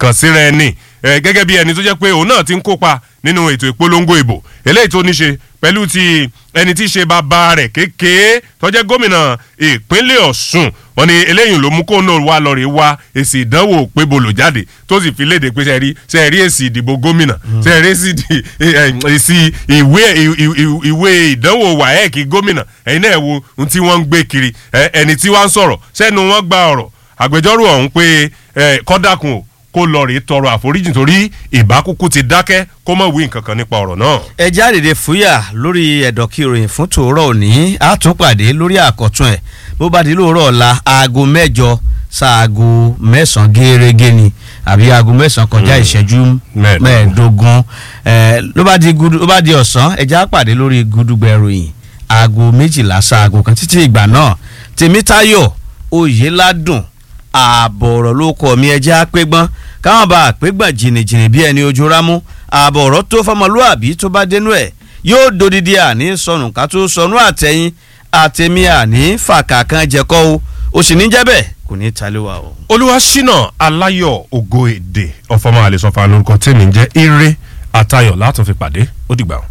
ìkànsíra ẹni gẹ́gẹ́ bí ẹni tó jẹ́ pé òun náà ti ń kópa nínú ètò ìpolongo ìbò eléyìí tó ní ṣe pẹ̀lú ti ẹni tí í ṣe bàbá rẹ̀ kékeré tó jẹ́ gómìnà ìpínlẹ̀ Ọ̀ṣun wọ́n ní eléyìí ló mú kó náà wá lọ rè wá èsì ìdánwò pé bolo jáde tó sì fi léde pé sẹ́ẹ̀rí sẹ́ẹ̀rí èsì ìdìbò gómìnà sẹ́ẹ̀rí èsì ìwé ìwé ìdánwò wáẹ́ẹ̀kì gómìnà ẹ̀yin náà wo ohun tí wọ́n ń gbé kiri ẹni tí wọ́n ń sọ̀rọ̀ sẹ́nu wọn gba ọ̀rọ̀ àgbẹjọ́rò ọ̀hún pé kọ́dàkùn o kó lọ rèé tọrọ àforíjì torí ìbákúkú ti dákẹ́ kó mọ̀ wí nǹkan kan nípa ọ̀rọ̀ náà. ẹ jáde fúyà lórí ẹ̀dọ̀kí ìròyìn fún tòórọ́ òní àtúnpàdé lórí àkọ́tún ẹ̀ bó bá di lóòrọ̀ ọ̀la aago mẹ́jọ sáago mẹ́sàn-án gẹ́gẹ́ ni àbí aago mẹ́sàn-án kọjá ìṣẹ́jú mẹ́ẹ̀ẹ́dógún ló bá di ọ̀sán ẹ̀já pàdé lórí gudugbẹ̀ ìròyìn aago méjìlá sáago kan títí ìgbà náà tèmítáyọ̀ oyèládùn ààbọ̀ ọ̀rọ̀ ló kọ́ mi ẹjẹ́ àpégbọ́n káwọn bá àpégbọ́n jìnnìjìnnì bí ẹni ojú rámú ààbọ̀ ọ̀rọ̀ tó fọmọlúàbí tó bá dénú ẹ̀ yóò dodidi àní sọnù ká tó sọnù àtẹ̀yìn àtẹ̀mí àní fàkà kan jẹ́kọ́ o ó sì ní jẹ́ bẹ́ẹ̀ kò ní ta lé wa o. olúwaṣínà aláyọ̀ ògo èdè ọ̀fọ̀mọ́ àlẹ́sọ̀fà lórúkọ tèmi ń jẹ́ ire àtayọ̀ látún fi pàdé ó dìgbà o.